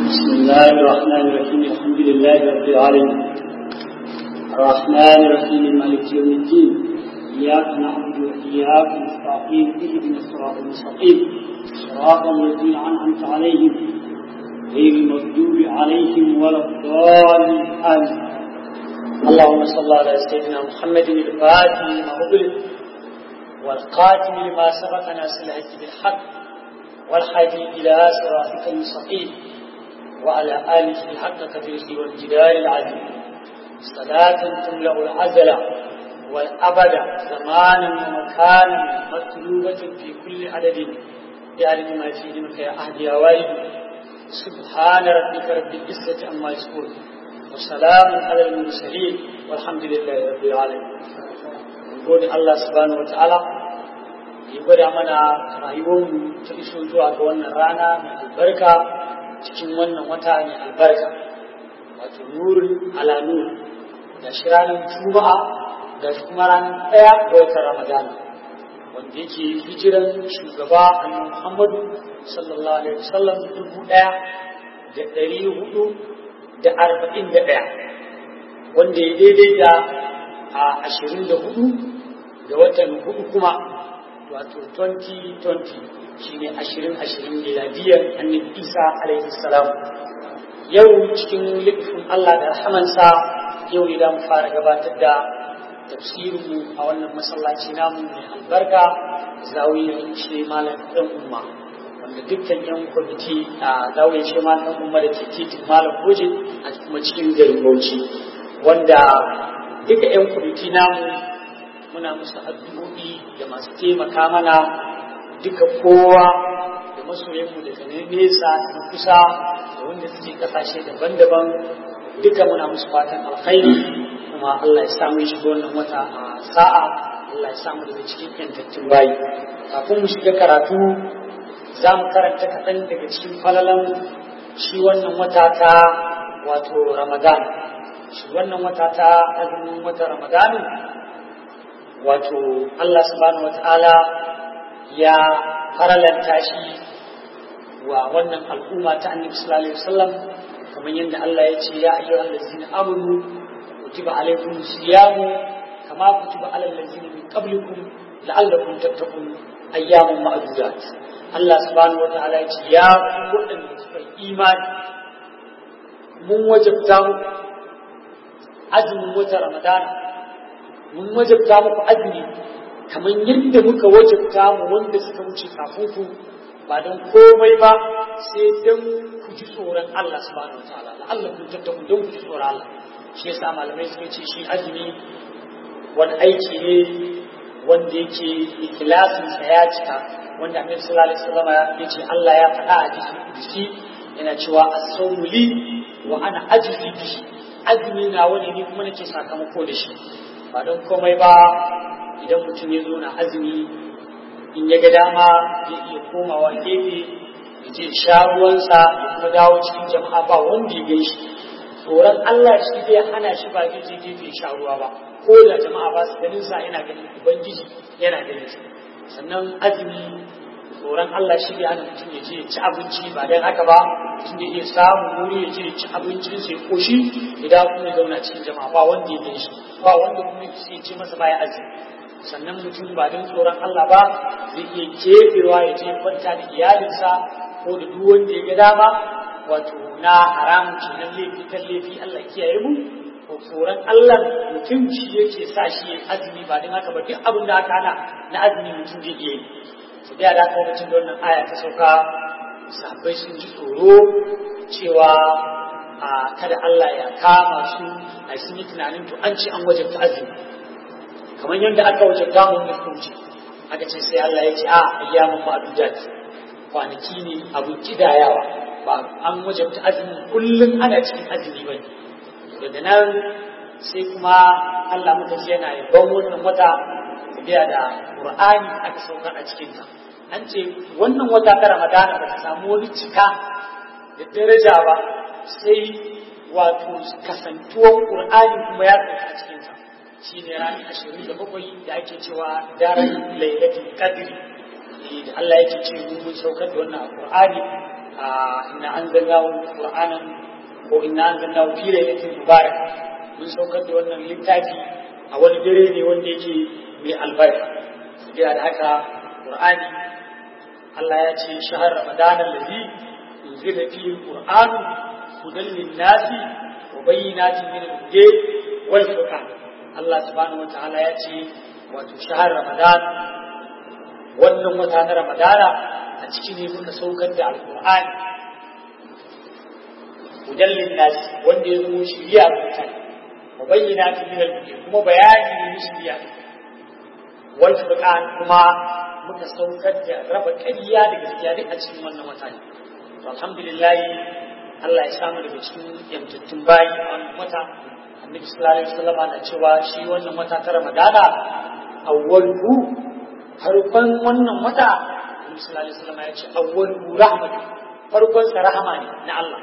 بسم الله الرحمن الرحيم الحمد لله رب العالمين الرحمن الرحيم مالك يوم الدين إياك نعبد وإياك نستعين اهدنا الصراط المستقيم صراط الذين أنعمت عليهم غير المغضوب عليهم ولا الضالين آمين اللهم صل على سيدنا محمد الفاتح لما أغلق والقاتم لما سبق ناصر الهدي بالحق والحادي إلى صراطك المستقيم وعلى آله حق قدره والجدار العظيم صلاة تملأ العزل والأبد زمانا ومكانا مطلوبة في كل عدد بعدد ما في علمك يا أهدي يا والد سبحان ربك رب العزة عما يصفون وسلام على المرسلين والحمد لله رب العالمين gode Allah subhanahu wa ta'ala ya gwada mana rayuwarmu ta iso zuwa ga wannan rana mai albarka cikin wannan wata mai albarka wato nurin ala nur da shi ranar juma'a da shi kuma ranar ɗaya ga watan ramadana wanda yake hijiran shugaba annabi muhammadu sallallahu alaihi wasallam dubu ɗaya da ɗari hudu da arba'in da ɗaya wanda ya daidai da a ashirin da hudu da watan hudu kuma wato 2020 shine ashirin ashirin miladiyar annabi isa alaihi salam yau cikin littafin allah da rahamansa yau ne za mu fara gabatar da tafsirinmu a wannan masallaci namu mai albarka zawiyar ce malam ɗan umma wanda dukkan yan kwamiti a zawiyar ce malam ɗan umma da ke titin malam goje a kuma cikin garin bauchi wanda duka yan kwamiti namu muna musu addu'o'i da masu taimaka mana duka kowa da masoyanmu daga nesa da kusa da wanda suke kasashe daban-daban duka muna musu fatan alkhairi kuma Allah ya samu shiga wannan wata a sa'a Allah ya samu daga cikin yantattun bayi kafin mu shiga karatu za mu karanta kaɗan daga cikin falalan shi wannan wata ta wato ramadan shi wannan wata ta azumin wata ramadan wato Allah subhanahu wata'ala ya faralanta shi wa wannan al'umma ta annabi sallallahu alaihi wasallam kamar yadda Allah ya ce ya ayyuhal ladzina amanu kutiba alaykum siyamu kama kutiba alal ladzina min qablikum la'allakum tattaqun ayyaman ma'dudat Allah subhanahu wata'ala ya ce ya ku wadanda suka imani mun wajabta mu azumin wata ramadana mun wajabta muku azumi kamar yadda muka wajabta mu wanda suka wuce kafin ku ba don komai ba sai don ku ji tsoron Allah subhanahu wataala Allah kun tattaku don ku ji tsoron Allah shi yasa malamai suka ce shi azumi wani aiki ne wanda yake ikilasin sa ya cika wanda Annabi sallallahu alaihi wasallam ya ce Allah ya faɗa a jiki yana cewa as-sawmu li wa ana ajzi bihi azumi na wani ni kuma nake sakamako da shi ba don komai ba idan mutum ya zo na azumi in ya ga dama zai iya komawa gefe ya je sha ruwansa ya kuma dawo cikin jama'a ba wanda ya gan shi tsoron Allah shi zai hana shi ba zai je gefe ya sha ruwa ba ko da jama'a ba su ganin sa yana ganin ubangiji yana ganin sa sannan azumi tsoron Allah shi zai hana mutum ya je ya ci abinci ba dan haka ba mutum da iya samu wuri ya je ya ci abincin sai koshi idan kuma ya zauna cikin jama'a ba wanda ya gan shi ba wanda kuma ya ce masa baya azumi sannan mutum ba don tsoron Allah ba zai iya kebewa ya je kwanta da iyalinsa ko da duk wanda ya ga dama wato na haramun kenan laifi kan laifi Allah kiyaye mu ko tsoron Allah mutum shi yake sa shi ya azumi ba don haka ba duk abin da aka hana na azumi mutum zai iya yi su da da lokacin da wannan aya ta sauka sahabbai sun ji tsoro cewa a kada Allah ya kama su a sun yi tunanin to an ce an wajabta azumi kamar yadda aka wajabta mu da kunci aka ce sai Allah ya ce a ayyamun ma'dudat kwanaki ne abu kidayawa ba an wajabta azumi kullum ana cikin azumi bane daga nan sai kuma Allah mutum yana yabon wannan wata biya da Qur'ani aka saukar a cikin ta an ce wannan wata ta Ramadana ba ta samu wani cika da daraja ba sai wato kasantuwan Qur'ani kuma ya tsaya a cikin ta shine ranar ashirin da bakwai da ake cewa daren lailatul qadri da Allah yake ce mun saukar da wannan Qur'ani inna anzalnahu qur'anan ko inna anzalnahu fi lailatin mubarak mun saukar da wannan littafi a wani dare ne wanda yake mai albarka saboda da haka qur'ani Allah ya ce shahar ramadan allazi unzila fihi alquran hudan lin-nasi wa bayyinatin min al-huda wal furqan Allah subhanahu wa ta'ala ya ce wato shahar ramadan wannan wata na ramadana a ciki ne muka saukar da alkur'ani hudan linnasi wanda ya zama shiriya ga mutane wa bayyana ta min al kuma bayani ne shiriya wal furqan kuma muka saukar da raba ƙarya da gaskiya duk a cikin wannan wata ne to alhamdulillah Allah ya samu daga cikin yamtattun bayi a wannan wata annabi sallallahu alaihi wasallam na cewa shi wannan wata ta ramadana awwalu farkon wannan wata annabi sallallahu alaihi wasallam ya ce awwalu rahmatu farkon sa rahama ne na Allah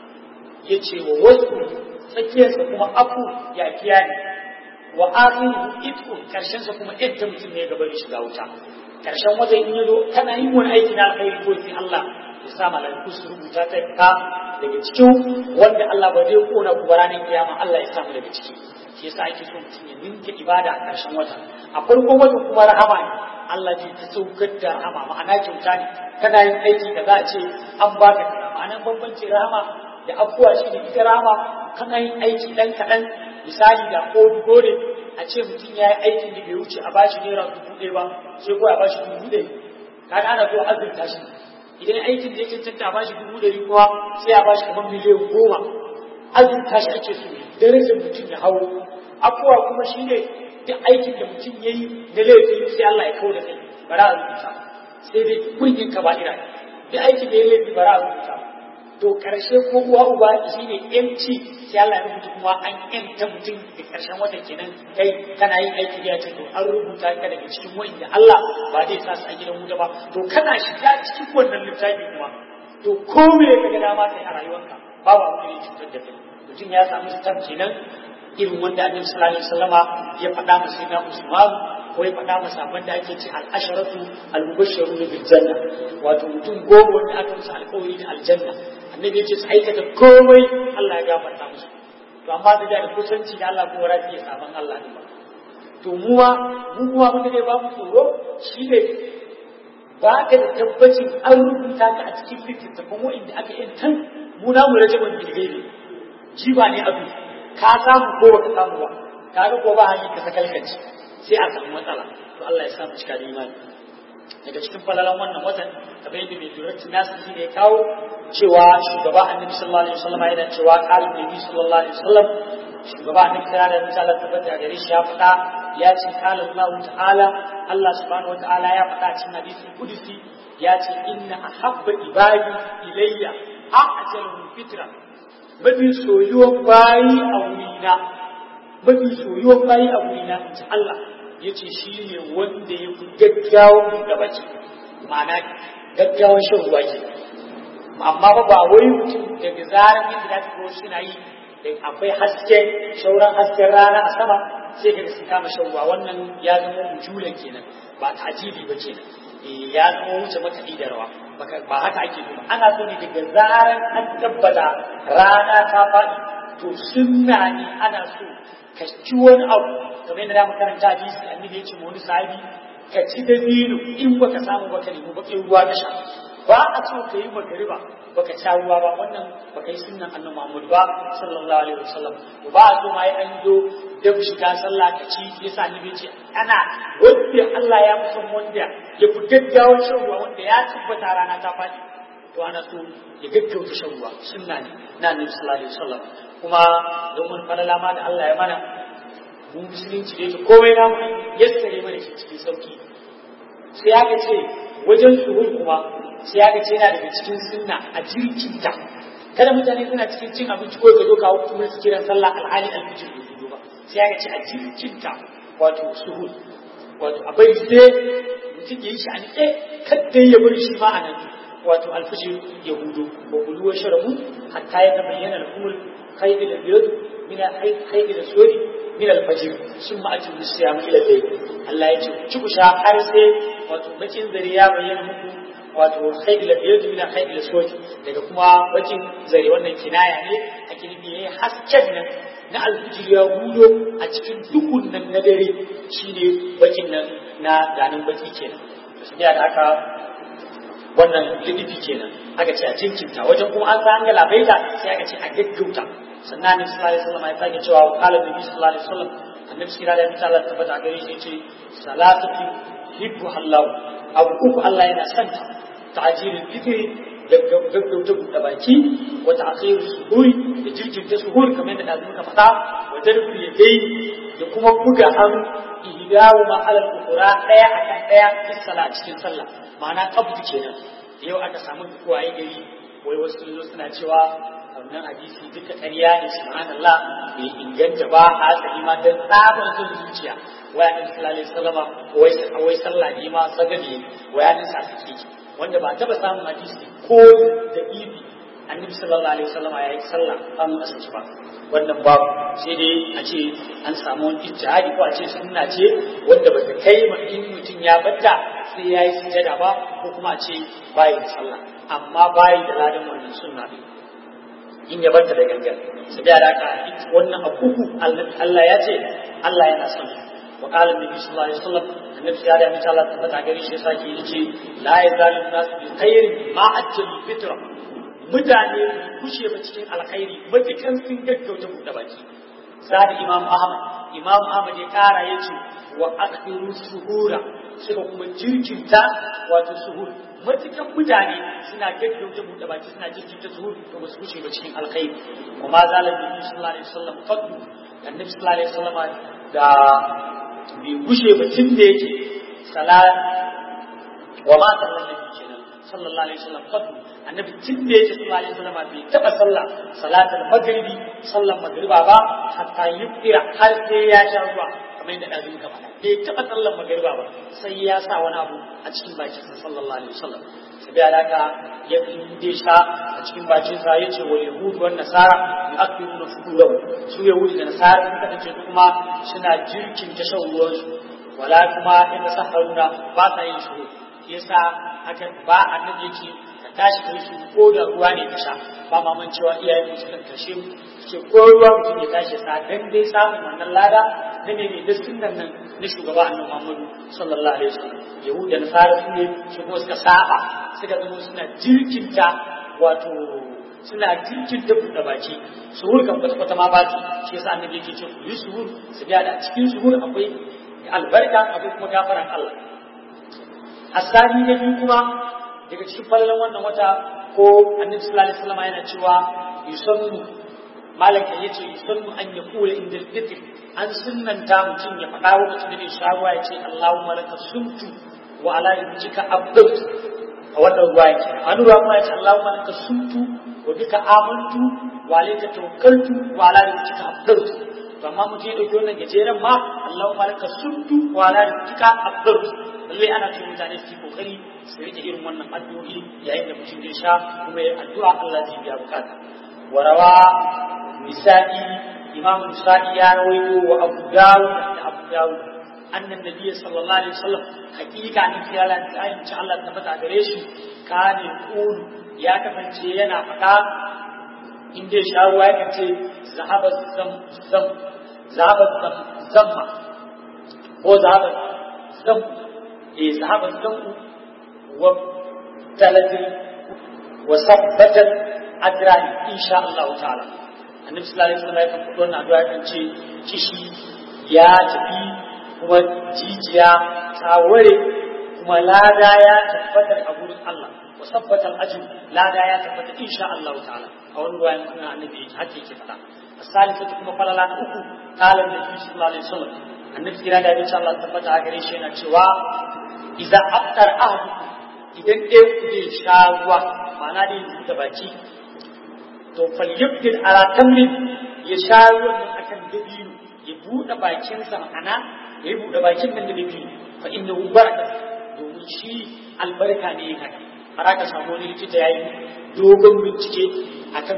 ya ce wa wasu tsakiyarsa kuma afu ya kiya ne wa akhiru itqu karshen sa kuma yadda mutum ne gaba da shiga wuta karshen wata in yazo kana yin wani aiki na alkhairi ko sai Allah ya sa malaiku su rubuta ta ka daga cikin wanda Allah ba zai kona ku ranar kiyama Allah ya samu daga ciki shi yasa ake so mutum ya ninka ibada a karshen wata a farkon wata kuma rahama ne Allah zai ta saukar da rahama ma'ana kyauta ne kana yin aiki da za a ce an baka kaza ma'anan bambanci rahama da abuwa shi ne ita rahama kana yin aiki dan kaɗan misali da ko gore a ce mutum ya yi aikin da bai wuce a bashi naira dubu ɗaya ba sai ko a bashi dubu ɗaya kaga ana so azurta shi idan aikin da ya cancanta a bashi dubu ɗari kuma sai a bashi kamar miliyan goma azurta shi ake so darajar mutum ya hawo abuwa kuma shi ne duk aikin da mutum ya yi na laifi sai Allah ya kawo da kai bara a rubuta sai dai kullum ka ba ira duk aikin da ya laifi bara a rubuta to karshe ko uwa uba shi ne yanci sai Allah ya rubuta kuma an yanta mutum da karshen wata kenan kai kana yin aiki da ya ce to an rubuta ka daga cikin wanda Allah ba zai sa su a gidan wuta ba to kana shiga cikin wannan littafi kuma to ko me ka ga dama kai a rayuwarka babu abin da ya cutar da kai mutum ya samu sitar kenan irin wanda annabi sallallahu alaihi wasallama ya faɗa masa sayyidina Usman ko ya faɗa masa abin da ake ce al-asharatu al-mubashsharun bil janna wato mutum goma wanda aka musu alƙawari da aljanna annabi ya ce su aikata komai Allah ya gafarta musu to amma da da kusanci da Allah ko rafi ya saban Allah ne ba to mu ma mu kuma mun da ba mu tsoro shi ne ba ka da tabbacin an rubuta ka a cikin littattafan wa'inda aka yi tan mu na mu rajaban bilgaibi jiba ne abu ka samu ko baka samu ba ka ga ko ba hanyar ka sakalkanci sai a samu matsala to Allah ya sa mu cika da imani daga cikin falalan wannan watan kamar yadda mai durati nasu shi ne kawo cewa shugaba annabi sallallahu alaihi wasallam yana cewa qala nabi sallallahu alaihi wasallam shugaba annabi kira da misala tabbata gare shi ya faɗa ya ce qala Allah ta'ala Allah subhanahu wa ta'ala ya faɗa cikin hadisi kudusi ya ce inna ahabba ibadi ilayya a'jalu fitra mafi soyuwan bayi a wurina mafi soyuwan bayi a wurina in ji Allah ya ce shi ne wanda ya fi gaggawan da baki ma'ana gaggawan shan ruwa ke amma ba ba wai mutum daga zarar yadda za ta shi na yi da akwai haske shauran hasken rana a sama sai ka su kama shan ruwa wannan ya zama ujulan kenan ba ta'jibi ba kenan ya zama wuce makaɗi da rawa ba haka ake ba ana so ne daga zarar an tabbata rana ta faɗi to sunna ne ana so ka ci wani abu kamar yadda da makaranta hadisi annabi ya ce wani sahabi ka ci dabino in baka samu baka nemi bakin ruwa ka sha ba a so ka yi magariba baka sha ruwa ba wannan baka yi sunnan annabi Muhammad ba sallallahu alaihi wasallam ba a so ma ya an zo da shiga sallah ka ci yasa annabi ya ce ana wanda Allah ya fi son wanda ya fi gaggawar shan ruwa wanda ya tabbata rana ta faɗi to ana so ya gaggauta shan ruwa sunna ne na annabi sallallahu alaihi wasallam kuma domin falala ma da Allah ya mana mun musulunci da yake komai na yassare mana shi cikin sauki sai aka ce wajen suhul kuma sai aka ce yana daga cikin sunna a jirkinta kada mutane suna cikin cin abinci ko ka zo kawo kuma su kiran sallah alhali alfijir bai fito ba sai aka ce a jirkinta wato suhul wato a bari sai mutum ya yi shi a niƙe kadda ya bari shi ma a nan wato alfijir ya hudu wa kulu wa sharabu hatta ya tabayyana al-umul khayr al-abyad min al-khayr al-aswad min al-fajr summa atimu siyam ila al-layl Allah ya ce ci ku sha har sai wato bakin zare ya bayyana muku wato haidul biyadu min haidul sawti daga kuma bakin zare wannan kinaya ne a kilimi yayi hasken nan na alfijir ya hudo a cikin dukun nan na dare shine bakin nan na ganin baki kenan to sai da haka wannan lidifi kenan aka ce a jinkinta wajen kuma an san ga labaita sai aka ce a gaggauta sannan annabi sallallahu alaihi wasallam ya sake cewa qala nabi sallallahu alaihi wasallam annabi sallallahu alaihi wasallam tabbata gare shi yace salatu hibbu hallahu abu uku Allah yana son ta ta'jilul fitri gaggauta buɗe baki wa ta'khirus suhuri da jirkinta suhur kamar da dazu muka faɗa wa darbu yadai da kuma buga hannu ihdawu ma alal ukura daya akan daya fi sala cikin sallah ma'ana qabdu kenan yau aka samu kuwaye gari wai wasu sun zo suna cewa wannan hadisi duka ƙarya ne subhanallah bai inganta ba a asali ma dan tsabar son zuciya wai annabi sallallahu alaihi wasallam wai wai sallah ne ma sagale wai annabi sa take wanda ba taba samun hadisi ko da ibi annabi sallallahu alaihi wasallam ya yi sallah an asali ba wannan babu sai dai a ce an samu wani ijtihadi ko a ce sunna ce wanda ba ta kai ma in mutum ya batta sai ya yi sujada ba ko kuma a ce bayi da sallah amma bayi da ladan wannan sunna ne in ya barta da gangan su biya da haka wannan abubu Allah ya ce Allah yana son su wa qala nabi sallallahu alaihi wasallam annabi ya da mace Allah tabbata gare shi yasa ke yace la yazalu nas bi khairin ma ajjal fitra mutane kushe ba cikin alkhairi matukan sun gaggauta buɗe baki zada imam ahmad imam ahmad ya kara yace wa akhiru suhura suka kuma jirkinta wato suhur matukan mutane suna gaggauta buɗe baki suna jirkinta suhur to ba su wuce ba cikin alkhairi kuma zalar nabi sallallahu alaihi wasallam fadu annabi sallallahu alaihi wasallam da bai gushe ba tun da yake salat wa ma sallallahu alaihi kenan sallallahu alaihi wasallam fadu annabi tun da yake sallallahu alaihi wasallam bai taba sallah salatul maghribi sallan magriba ba hatta yufira har sai ya sha ruwa kamar yadda ɗazu muka faɗa bai taɓa sallan magariba ba sai ya sa wani abu a cikin bakinsa sallallahu alaihi wasallam sai da alaka ya fi sha a cikin bakinsa ya ce wa yahudu wan nasara ya akiru na fudurahu su yahudu da nasara sun kasance su kuma suna jirkin ta shan ruwansu wala kuma inda saharuna ba sa yin shuru yasa haka ba annabi yake ka tashi kai su ko da ruwa ne ka sha ba maman cewa iyayen mu sukan kashe mu ce ko ruwa mutum ya tashi sa dan dai samun wannan lada na ne da sunnan nan na shugaba annabi Muhammadu sallallahu alaihi wasallam yahuda na fara su ne su kuma suka saba suka zama suna jirkinta wato suna jirkinta buɗe baki suhur kan kwata kwata ma ba su shi yasa annabi yake ce ku yi suhur su ga da cikin suhur akwai albarka akwai kuma gafaran Allah asali na biyu kuma daga cikin falalan wannan wata ko annabi sallallahu alaihi wasallam yana cewa yusannu malaka yace yusannu an yaqula inda al-fitr an sunnanta mutum ya faɗa lokacin da sha ruwa ya ce Allahumma laka sumtu wa ala rizqika abdut a wannan ruwa yake an ruwa kuma ya ce Allahumma laka sumtu wa bika amantu wa alayka tawakkaltu wa ala rizqika abdut to amma mutum ya dauki wannan gajeren ma Allahumma laka sumtu wa ala rizqika abdut lalle ana ce mutane su kokari su rike irin wannan addu'o'i yayin da mutum ya sha kuma ya addu'a Allah zai biya bukata warawa misali imam Musa'i ya rawaito wa Abu Dawud da Abu Dawud annan nabi sallallahu alaihi wasallam hakika ne sai Allah ta ayin ci Allah tabbata gare shi kane qul ya kasance yana faɗa in dai sha ruwa ya kace zahaba zam zam zahaba zam zamma ko zahaba zam eh zahaba zam wa talatin wa sabbatan adrani insha Allah ta'ala annabi sallallahu alaihi wasallam ya kan fito na addu'a kan ce kishi ya tafi kuma jijiya ta ware kuma lada ya tabbatar a gurin Allah wa sabbata al-ajr lada ya tabbata insha Allah ta'ala a wani ruwayan kuma annabi haka yake faɗa as-salisatu kuma falala na uku qala annabi sallallahu alaihi wasallam annabi kira da insha Allah tabbata a gare shi yana cewa idza aftar ahadukum idan ɗaya ku ne sha ruwa ma'ana da yanzu da baki to falyabdil ala tamrin ya sha ruwan nan akan dabino ya buɗe bakinsa ma'ana ya buɗe bakin nan da dabino fa innahu baraka domin shi albarka ne ya haka har aka samu wani likita yayi dogon bincike akan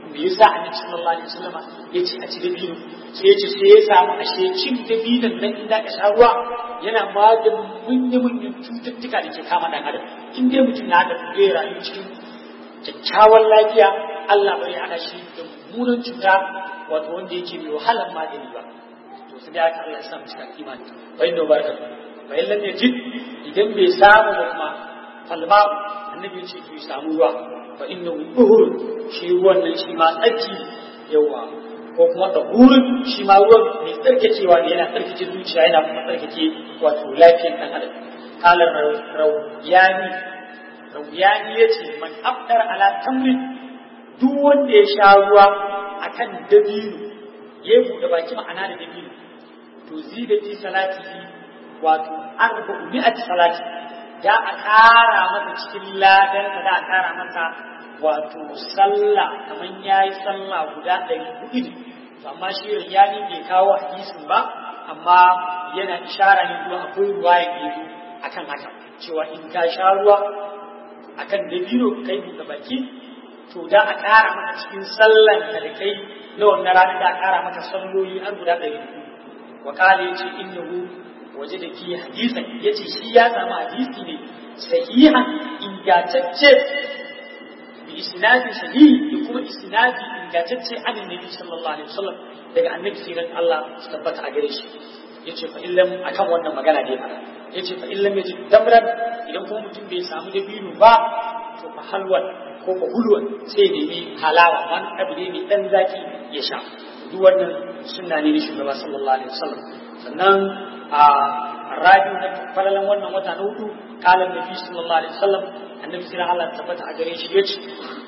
me yasa annabi sallallahu alaihi wasallam ya ce a ci dabino sai ya ce sai ya samu ashe cin dabinon nan inda ka sha ruwa yana maganin munye-munyen cututtuka da ke kama dan adam in dai mutum na da zai rayu cikin kyakkyawan lafiya Allah bai hana shi da mummunan cuta wato wanda yake mai wahalar magani ba to sai da aka Allah ya sa mu cika imani bai da barka bai lam yajid idan bai samu ba kuma falma annabi ce to ya samu ruwa fa innahu uhur shi ruwan nan shi ma tsarki yawa ko kuma tahurin shi ma ruwan mai tsarkakewa ne yana tsarkake zuciya yana kuma tsarkake wato lafiyar ɗan adam kalar rauyani rauyani ya ce man afdar ala tamrin duk wanda ya sha ruwa akan dabino ya buɗe baki ma'ana da dabino to zida fi salati wato arba'u mi'at salati da a ƙara masa cikin ladan da a ƙara masa wato sallah kamar yayi sallah guda ɗari hudu amma shi riyani bai kawo hadisin ba amma yana ishara ne zuwa akwai ruwa ya ke akan haka cewa in ka sha ruwa akan dabino kai buɗe baki to da a ƙara maka cikin sallan da da kai na wannan rana da a ƙara maka salloli har guda ɗari wa kale ya ce innahu waje da ki hadisan ya ce shi ya samu hadisi ne sahihan ingantacce bi isnadi sahihi da kuma isnadi ingantacce an annabi sallallahu alaihi wasallam daga annabi siran Allah su tabbata a gare shi yace fa illam akan wannan magana ne fara yace fa illam yaji damran idan kuma mutum bai samu dabino ba to fa halwan ko fa hulwan sai ne mi halawa man abu ne mai dan zaki ya sha duk wannan sunna ne na shugaba sallallahu alaihi wasallam sannan a rabi na falalan wannan wata na hudu kalan nabi sallallahu alaihi wasallam annabi siran Allah tabbata a gare shi yace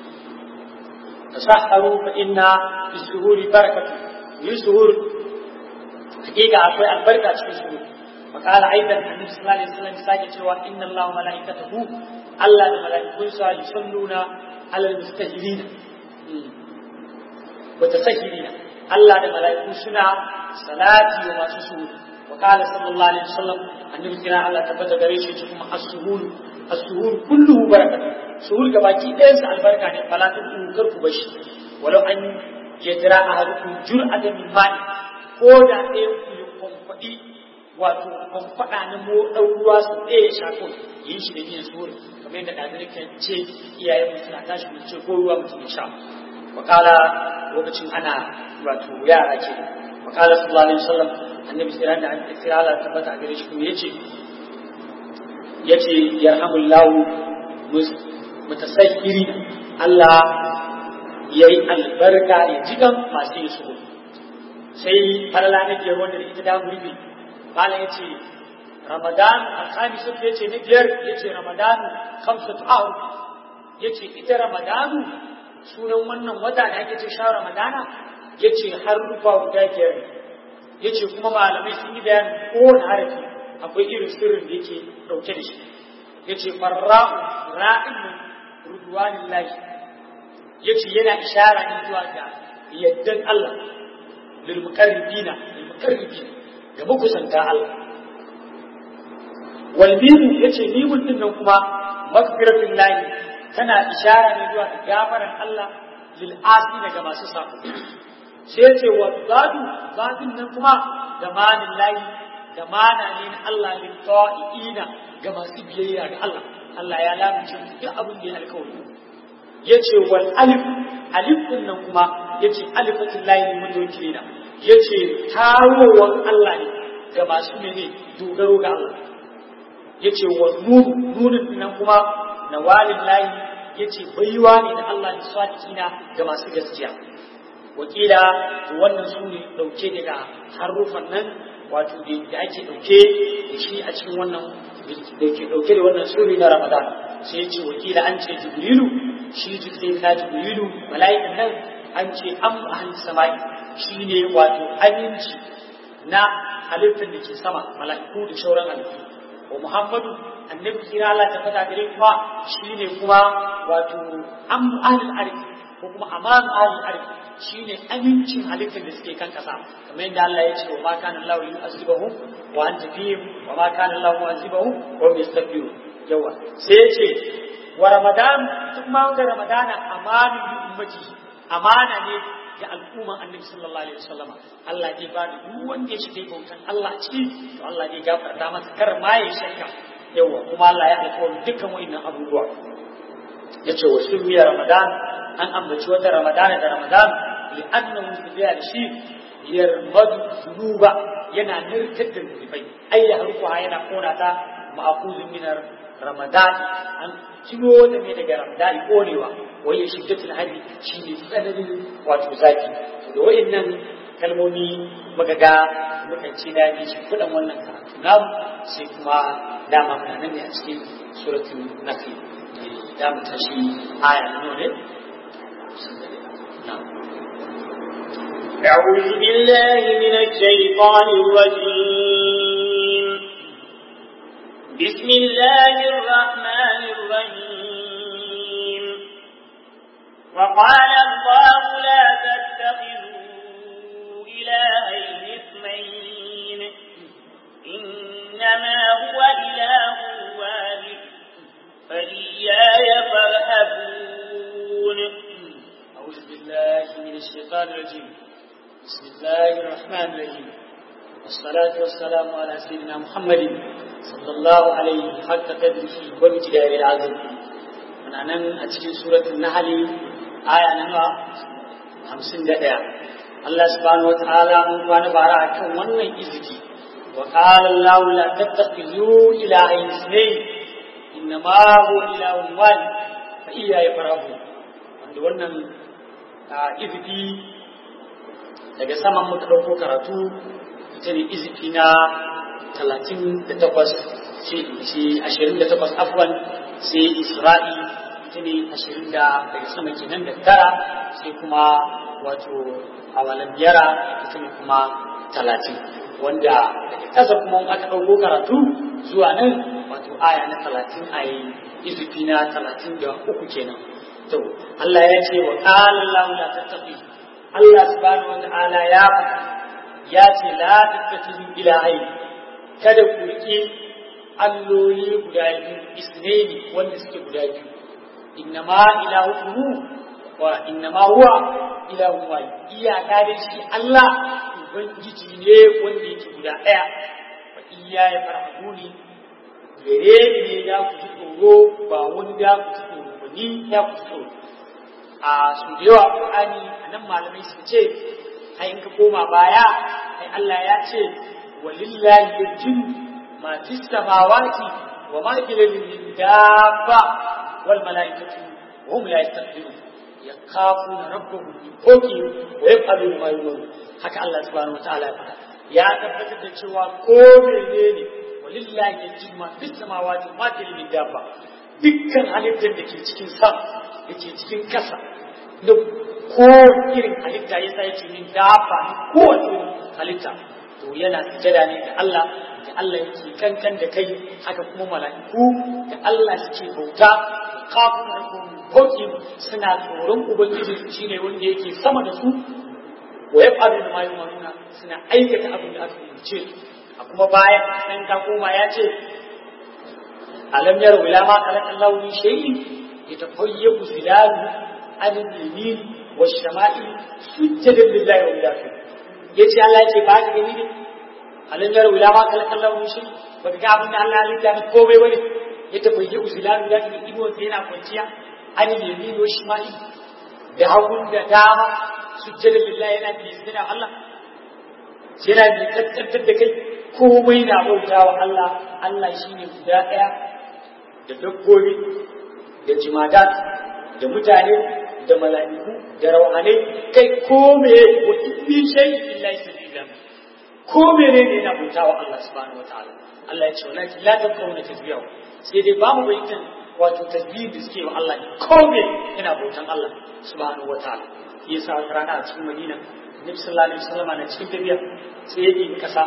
tasahharu fa inna bisuhuri barakatu yi suhur hakika akwai albarka cikin suhur وقال ايضا النبي صلى الله عليه وسلم sake cewa inna Allah wa malaikatahu Allah da malaikunsa yusalluna ala almustahilin wa tasahilin Allah da malaiku suna salati wa masu suhur وقال صلى الله عليه وسلم النبي كنا Allah tabbata gare shi kuma as-suhur as-suhur kulluhu barakatuh suhur gabaki ɗayan sa albarka ne fala ta kar ku bashi walau an yajra ahadukum jur'atan min ma'i ko da ɗayan ku ya kwamfaɗi wato kwamfaɗa na mo ɗan ruwa su ɗaya ya shako yin shi da biyan suhur kamar yadda ɗazir kan ce iyayen mu suna tashi mu ce ko ruwa mutum ya sha wakala lokacin ana wato yara ke wakala sallallahu alaihi wasallam annabi sai da an tsira Allah tabbata gare shi kuma yace yace yarhamullahu mutasahhiri Allah yayi albarka ya jigan masu yin su sai falala na biyar wanda ita da gurbi bala yace Ramadan al-khamis yace na biyar yace Ramadan khamsatu ahr yace ita Ramadan sunan wannan wata da ake ce sha Ramadana yace har rufa guda biyar yace kuma malamai sun yi bayanin kowane harafi akwai irin sirrin da yake dauke da shi yace farra'u ra'in rudwanin lahi yace yana ishara ne zuwa ga yaddan Allah lil muqarribina lil muqarribina ga makusanta Allah wal mimu yace mimun din nan kuma maghfiratul lahi tana ishara ne zuwa ga gafaran Allah lil asina ga masu sako sai ce wa zadu zadin nan kuma da manin layi da mana ne na Allah lil ta'iina ga masu biyayya ga Allah Allah ya lamunce duk abin da ya alkawari yace wal alif alif din nan kuma yace alifatul layi mutawkilina yace tarowan Allah ne ga masu mene dogaro ga Allah yace wa nun nunin nan kuma nawalin layi yace baiwa ne da Allah da sadiqina ga masu gaskiya wakila wannan su ne ɗauke daga harufan nan wato da ake ɗauke da shi a cikin wannan da ke ɗauke da wannan suri na ramadan sai ce wakila an ce jibrilu shi jibril na jibrilu mala'ikan nan an ce an ahli sama'i shi ne wato aminci na halittar da ke sama mala'iku da shauran halittu wa muhammadu annabi kira Allah ta fada gare kuma shi ne kuma wato an ahli arki ko kuma aman ahli arki shine amincin halittar da suke kan kasa kamar yadda Allah ya ce wa ma kana Allah yu'azibuhum wa anta fihim wa ma kana Allah mu'azibuhum wa hum yastaghfirun yawa sai ya ce wa ramadan duk ma ga ramadana amanin ummati amana ne ga al'umman annabi sallallahu alaihi wasallama Allah zai ba da duk wanda ya shiga bautan Allah a ciki to Allah zai gafarta masa kar ma ya shakka yawa kuma Allah ya alƙawari dukkan wa'annan abubuwa yace wa sumiya ramadan an ambaci wata ramadana da ramadan li annahu tabi'a da shi yarmadu zunuba yana nirkar da zunubai ai ya harkuwa yana kona ta ma'akuzin minar ramadan an kiro da ne daga ramadan konewa wai ya shiddatul hari shine tsananin wato zaki da wayannan kalmomi muka ga mukan ce da ne shi kudan wannan karatu namu sai kuma dama kana nan ne a cikin suratul nafi da mu tashi aya nawa ne أعوذ بالله من الشيطان الرجيم بسم الله الرحمن الرحيم وقال الله لا تتخذوا إلهين اثنين إنما هو إله واحد فإياي فارهبون أعوذ بالله من الشيطان الرجيم بسم الله الرحمن الرحيم والصلاة والسلام على سيدنا محمد صلى الله عليه حق قدره ومجداره العظيم من أن أتكين سورة النحل آية نمى خمسين دقيقة الله سبحانه وتعالى من كان بارا كم ونن إزكي وقال الله لا تتخذوا إلهين اثنين إنما هو إله واحد فإياي فارهبون wanda wannan iziki daga saman muka ɗauko karatu ita ne iziki na talatin da takwas ce ashirin da takwas afwan sai isra'i ita ne ashirin da daga sama kenan da tara sai kuma wato awalan biyara ita ne kuma talatin wanda daga ƙasa kuma aka ɗauko karatu zuwa nan wato aya na talatin a yi izifi na talatin da uku kenan to Allah ya ce wa qala Allah la tattaqi Allah subhanahu wa ta'ala ya faɗa ya ce la tattakhidhu ilahi kada ku rike alloli guda biyu isnaini wanda suke guda biyu innama ilahukum wa innama huwa ilahun wahid iyaka da shi Allah ubangiji ne wanda yake guda ɗaya wa iya ya farhabuni gare ni ne da ku ji tsoro ba wani da ku ji tsoro ba ni ya ku ji tsoro a su da yawa Qur'ani anan malamai suka ce ai in ka koma baya ai Allah ya ce walillahi yajin ma fis samawati wa ma fil ardi dabba wal malaikatu wa hum la yastakbirun yakhafuna rabbahum min fawqihim wa yaf'aluna ma yu'marun haka Allah subhanahu wa ta'ala ya faɗa ya tabbatar da cewa ko menene walillahi yajin ma fis samawati wa ma fil ardi dabba dukkan halittar da ke cikin sa da ke cikin kasa da ko irin halitta ya sa yake min dafa kowace halitta to yana sujada ne da Allah da Allah yake kankan da kai haka kuma mala'iku da Allah suke bauta kafin rabbuhum hoki suna tsoron ubangiji shine wanda yake sama da su wa yaf'alu ma yu'maruna suna aikata abin da aka umarce a kuma bayan san ka koma ya ce alam yaru ila ma khalaqa Allahu min shay'in yatafayyabu zilalu an al-yamin wa shama'i sujjadan lillahi wa billahi yace Allah yace ba ka gani ne alam yaru ila ma khalaqa Allahu min shay'in baka ga abin da Allah ya halitta ne komai bane yatafayyabu zilalu da ke ibo sai yana kwanciya an al-yamin wa shama'i da hagun da dama sujjadan lillahi yana bi sai Allah yana bi tattattar da kai komai na bautawa Allah Allah shine guda daya da dabbobi da jimadat da mutane da mala'iku da rauhanai kai ko me wa ibbi shay illa sabila ko mene ne na bautawa Allah subhanahu wataala Allah ya ce wallahi la takawuna tasbihu sai dai bamu baitan wato tasbih da suke wa Allah ko me yana bautan Allah subhanahu wataala yasa wata rana a cikin Madina Nabi sallallahu alaihi wasallam na cikin tafiya sai ya yi kasa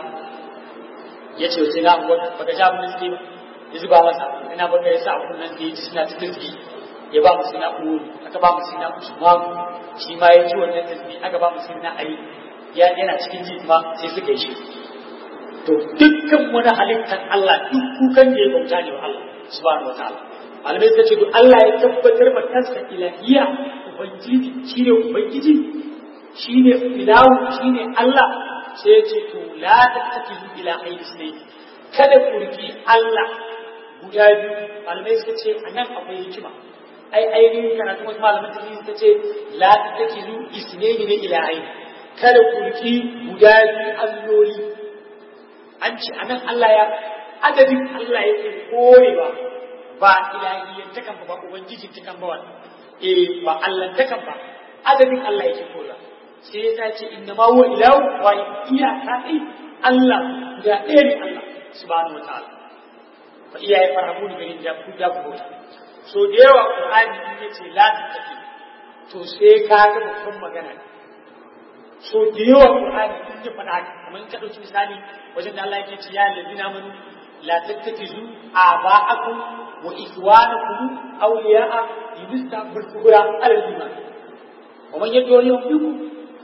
ya ce sai na baka ja mun sai ya zuba masa ina baka yasa a kunnan da yaji suna ta tasbi ya ba mu sina uwu aka ba mu sina usman shi ma ya ji wannan tasbi aka ba mu sina ali ya yana cikin ji ma sai suka yi shi to dukkan wani halittar Allah duk kukan da ya bauta ne wa Allah subhanahu wataala malamai suka ce to Allah ya tabbatar ma kansa ilahiya ubangiji shine ubangiji shine ilahu shine Allah sai ya ce to la tattakizu ila aidi sai kada ku riki Allah guda biyu malamai suka ce anan akwai hikima ai ainihin karatu wasu malaman tafsir suka ce la tattakizu isnaini ne ila aidi kada ku riki guda biyu alloli an ce anan Allah ya adadin Allah yake korewa ba ilahiyyar takan ba ubangiji takan ba wannan eh ba Allah takan ba adadin Allah yake korewa sai ya ce inna ma huwa ilahu wa iyaka dai Allah da ɗaya ne Allah subhanahu wataala fa iyaye farahu ne garin da ku da ku so da yawa Qur'ani in yace la tattaki to sai ka ga babban magana so da yawa Qur'ani in ya faɗa kamar ka ɗauki misali wajen da Allah yake ce ya ladina amanu la tattakizu aba'akum wa ikhwanakum awliya'a yudstabil kubra ala al-iman wa man yadullu minkum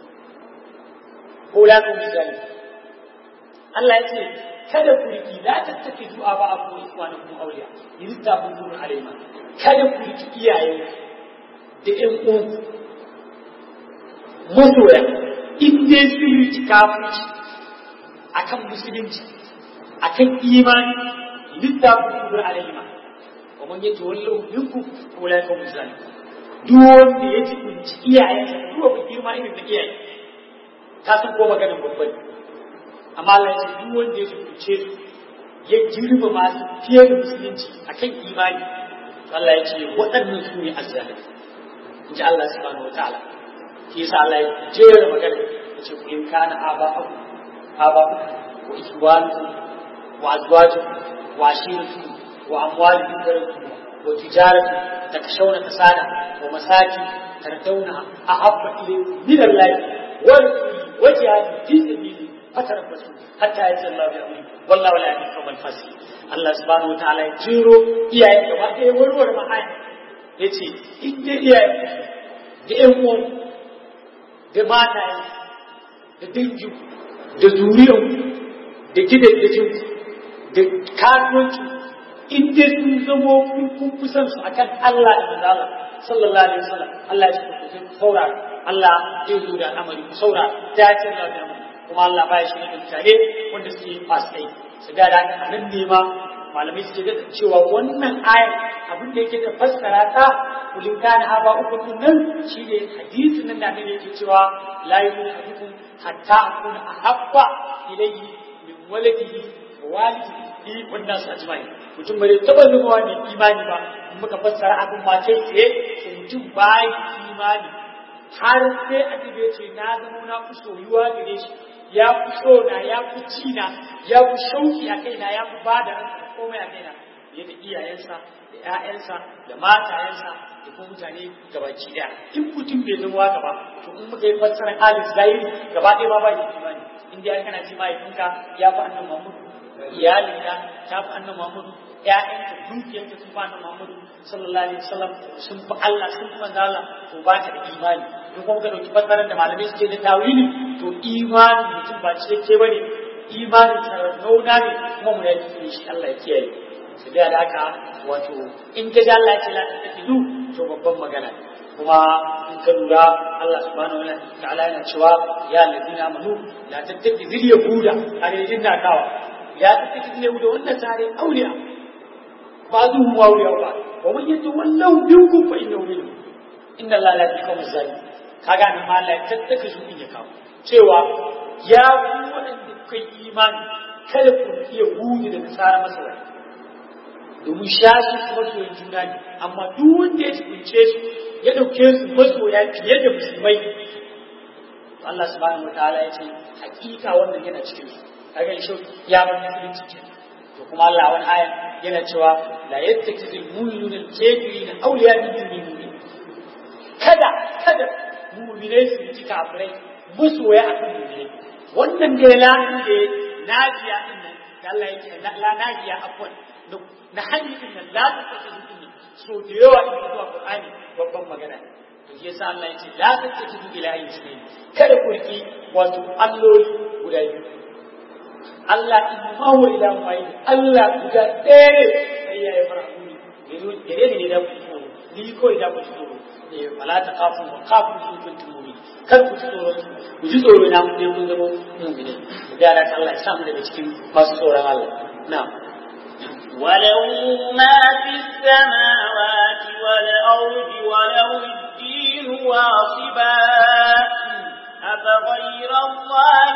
ulaka misali Allah ya ce kada ku riki la tattakizu aba'akum wa ikhwanakum awliya yudstabil kubra ala al-iman kada ku riki iyaye da ƴan uwanku masoya in dai sun riki kafirci akan musulunci akan imani littafin kubur alaihima wa man yaji wallahu minkum ulai ka musali duk wanda ya ji kunci iyayensa duk wanda girma irin da iyaye ka san ko maganar babban amma Allah ya ce duk wanda ya ji kunce su ya girma masu fiye da musulunci akan imani Allah ya ce waɗannan su ne azzalimi in ji Allah subhanahu wa ta'ala shi yasa Allah ya jera magana ya ce ku in kana aba aba wa ikhwanukum وأزواجكم وعشيرتكم وأموال ذكرتم وتجارة تخشون كسادها ومساكن تردونها أحب إليكم من الله ورسوله وجهاد في سبيله فتربصوا حتى يأتي الله بأمره والله لا يهدي القوم الفاسقين Allah subhanahu wataala ya jiro iyayen gaba ɗaya warware mahaya ya ce in dai iyayen da ƴan uwan da mataye da dangin da zuriyan da gidan da jinku da kasuwanci in dai sun zamo kun kusan su akan Allah da manzala sallallahu alaihi wasallam Allah ya ce ku saurara Allah zai zo da al'amari ku saurara ta ce da al'amari kuma Allah ba ya shi da mutane wanda suke fasikai su ga da nan ne ma malamai suke da cewa wannan ayar abin da yake da fassara ta kulin kana haba uku nan shine hadisin nan da ne yake cewa la yuhibbukum hatta akuna ahabba ilayhi min waladihi walidi wannan su ajmai mutum bai taba zama ne imani ba muka fassara abin ma kai tsaye to mutum bai imani har sai a tibe ce na zama na fi soyuwa gare shi ya fi so na ya fi ci na ya fi shauki a kaina ya fi ba da komai a kaina fiye da iyayensa da ƴaƴansa da matayensa da kuma mutane gabaki daya in mutum bai zama haka ba to in muka yi fassarar alif zahiri gaba ɗaya ma ba da imani in dai kana ce mahaifinka ya fi annan mamudu iyalinka ta fi annan mamudu ƴaƴanka dukiyarka sun fi annan mamudu sallallahu alaihi wasallam sun fi Allah sun fi manzo Allah to ba ka da imani in kuma ka dauki fassarar da malamai suke da tawili to imani mutum ba cikakke bane imanin sarrauna ne kuma mu yaki ne shi Allah ya kiyaye su da haka wato in ka ji Allah ya ce la tattakidu to babban magana kuma in ka lura Allah subhanahu wa ta'ala yana cewa ya ladina amanu la tattakidu yahuda arejin na kawa ya tattakidu yahuda wannan tare auliya ba zu mu auliya ba wa man yatu wallahu minkum fa innahu minhum inna Allah la yakum zalim kaga nan ma Allah ya tattakidu in ya kawo cewa ya ku waɗanda kai imani kada ku iya hudu da nasara masa wani domin shashi su masoyin juna ne amma duk wanda ya tsince su ya ɗauke su masoya fiye da musulmai Allah subhanahu wa ta'ala ya ce hakika wannan yana cikin su kaga shi ya bar musulunci ke to kuma Allah wani aya yana cewa la yattakizul mu'minuna al-kafirina awliya min dunil mu'minin kada kada mu'minai su ji kafirai masoya akan mu'minai wannan da la da najiya din nan da Allah yake la najiya afwan na hanyar din nan la ta take zuci so da yawa in zuwa Qur'ani babban magana to shi yasa Allah yake la ta take zuci ila ayi sai kada ku riki wato alloli guda biyu Allah in ma wa ila mai Allah guda ɗaya ne sai ya yi farko ne yanzu gare ne da ku tsoro ni ko da ku tsoro eh wala taqafu wa qafu in kuntum mu'minin kar ku ji tsoro ku ji tsoro na mu ne mun zama mu'mini da Allah Allah ya samu daga cikin masu tsoron Allah na'am وله ما في السماوات والأرض وله الدين واصبا أفغير الله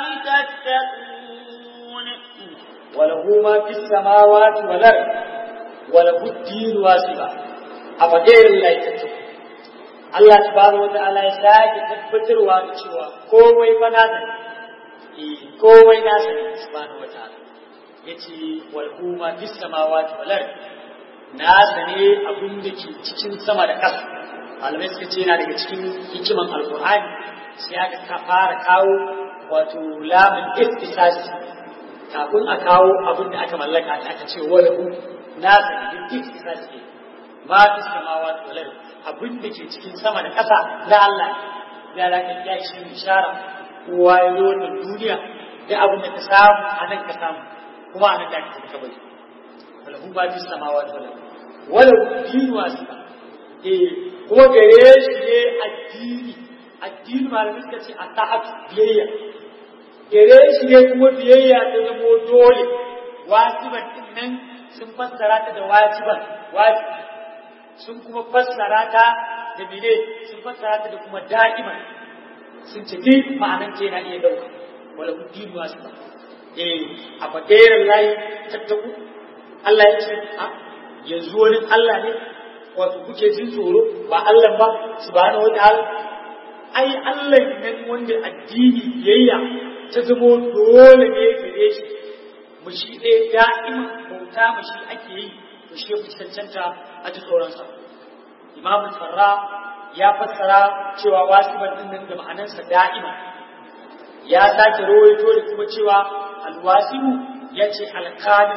تتقون وله ما في السماوات والأرض وله الدين واصبا أفغير الله تتقون Allah subhanahu wa ta'ala ya sake tabbatarwa da cewa komai fa nasa ne komai nasa ne subhanahu wa ta'ala yace wal huma fis samawati wal ard nasa ne abin da ke cikin sama da ƙasa malamai suka ce yana daga cikin hikiman alqur'ani sai aka fara kawo wato lamun ittisas kafin a kawo abin da aka mallaka aka ce wal hu nasa ne ittisas ne ma fis samawati wal ard abin da ke cikin sama da ƙasa na Allah ya da kan ya shi bishara kowa ya zo wannan duniya da abin da ka samu a nan ka samu kuma a nan da ka ka bari wala hu ba fi samawa da wala wala dinu wasiba eh kuma gare shi ne addini addini malamin suka ce a ta'at biyayya gare shi ne kuma biyayya ta zamo dole wajiban din nan sun fassara ta da wajiban wajibi sun kuma fassara ta da mene sun fassara ta da kuma da'iman sun ce duk ma'anan ce na iya dauka wala ku dinu wasu ba eh a fadairar layi tattaku Allah ya ce a yanzu wani Allah ne wato kuke jin tsoro ba Allah ba subhanahu wataala ai Allah nan wanda addini biyayya ta zamo dole ne gare shi mu shi ɗaya da'ima bauta mu shi ake yi to shi fi cancanta a ji tsoronsa imamu farra ya fassara cewa wasiban din nan da ma'anarsa da'ima ya sake rawaito da kuma cewa alwasibu ya ce alkalin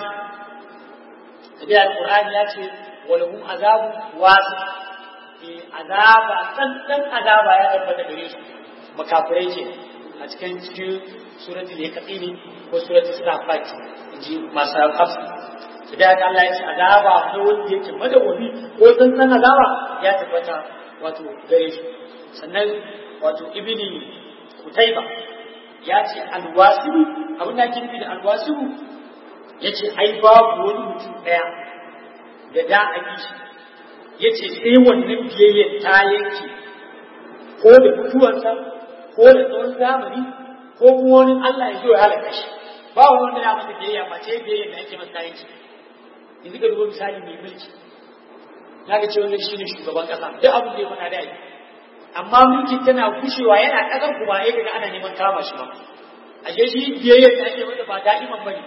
tabi alqur'ani ya ce walahum azabu wasi eh azaba tsantsan azaba ya tabbata gare su makafirai ce a cikin cikin suratul yaqini ko suratul safat inji masu hafsa su da Allah ya ce azaba na wanda yake madawwami ko tsantsan azaba ya tabbata wato gare shi sannan wato ibni kutaiba ya ce alwasibu abin da ake nufi da alwasibu ya ce ai babu wani mutum ɗaya da da a bi shi ya ce sai wannan biyayyar ta yanke ko da mutuwarsa ko da tsawon zamani ko kuma wani Allah ya zo ya halaka shi ba wani wanda ya masa biyayya ba ce biyayyar da ake masa yanke yanzu ka duba misali mai mulki na ga ce wannan shine shugaban kasa duk abin da ya faɗa da yi amma mulkin tana kushewa yana ƙasar kuma ya ga ana neman kama shi ba a je shi biyayyar da ake masa ba da'iman bane